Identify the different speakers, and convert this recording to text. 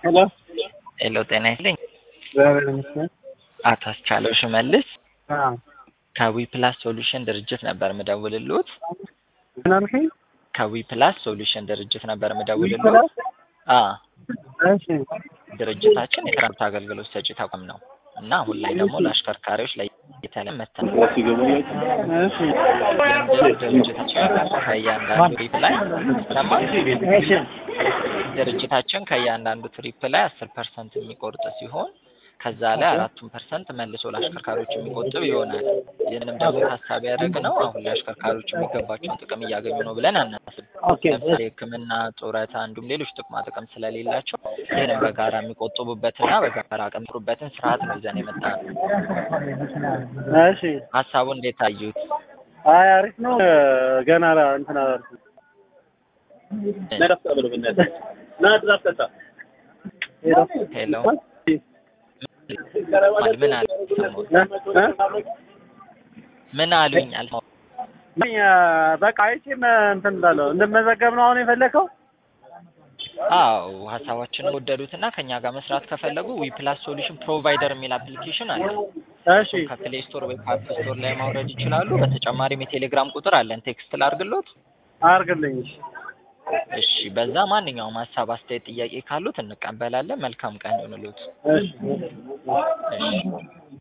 Speaker 1: ሄሎ
Speaker 2: ሄሎ ጤና ይስጥልኝ።
Speaker 1: እግዚአብሔር ይመስገን።
Speaker 2: አቶ አስቻለው ሽመልስ
Speaker 1: አዎ
Speaker 2: ከዊ ፕላስ ሶሉሽን ድርጅት ነበር ምደውልልዎት።
Speaker 1: ምን አልከኝ?
Speaker 2: ከዊ ፕላስ ሶሉሽን ድርጅት ነበር
Speaker 1: ፕላስ?
Speaker 2: ምደውልልዎት። አ
Speaker 1: እሺ
Speaker 2: ድርጅታችን የትራንስፖርት አገልግሎት ሰጪ ተቋም ነው እና አሁን ላይ ደግሞ ለአሽከርካሪዎች ላይ የተለየ መተናል
Speaker 1: እሺ
Speaker 2: ድርጅታችን ከእያንዳንዱ ትሪፕ ላይ ይሰማል።
Speaker 1: እሺ
Speaker 2: ድርጅታችን ከእያንዳንዱ ትሪፕ ላይ አስር ፐርሰንት የሚቆርጥ ሲሆን ከዛ ላይ አራቱን ፐርሰንት መልሶ ለአሽከርካሪዎች የሚቆጥብ ይሆናል። ይህንም ደግሞ ታሳቢ ያደረግነው አሁን ላይ አሽከርካሪዎች የሚገባቸውን ጥቅም እያገኙ ነው ብለን አናስብ።
Speaker 1: ኦኬ
Speaker 2: ለምሳሌ ሕክምና፣ ጡረታ እንዲሁም ሌሎች ጥቅማ ጥቅም ስለሌላቸው ይህንም በጋራ የሚቆጥቡበትና በጋራ የሚሰሩበትን ስርዓት ነው ይዘን የመጣ ነው።
Speaker 1: እሺ
Speaker 2: ሀሳቡ እንዴት ታዩት?
Speaker 1: አይ አሪፍ ነው። ገና ላ- እንትን አላልኩም።
Speaker 2: ሄሎ ምን አሉ? ምን አሉኝ? አልሰማሁም።
Speaker 1: ምን በቃ አይቼም እንትን እንዳለው እንድመዘገብ ነው አሁን የፈለከው?
Speaker 2: አዎ ሀሳባችንን ወደዱትና ከኛ ጋር መስራት ከፈለጉ ዊ ፕላስ ሶሉሽን ፕሮቫይደር የሚል አፕሊኬሽን አለ።
Speaker 1: እሺ
Speaker 2: ከፕሌይ ስቶር ወይ ከአፕ ስቶር ላይ ማውረድ ይችላሉ። በተጨማሪም የቴሌግራም ቁጥር አለን። ቴክስት ላርግሎት።
Speaker 1: አርግልኝ።
Speaker 2: እሺ፣ በዛ ማንኛውም ሀሳብ፣ አስተያየት፣ ጥያቄ ካሉት እንቀበላለን። መልካም ቀን ይሁንልዎት።
Speaker 1: እሺ
Speaker 2: እሺ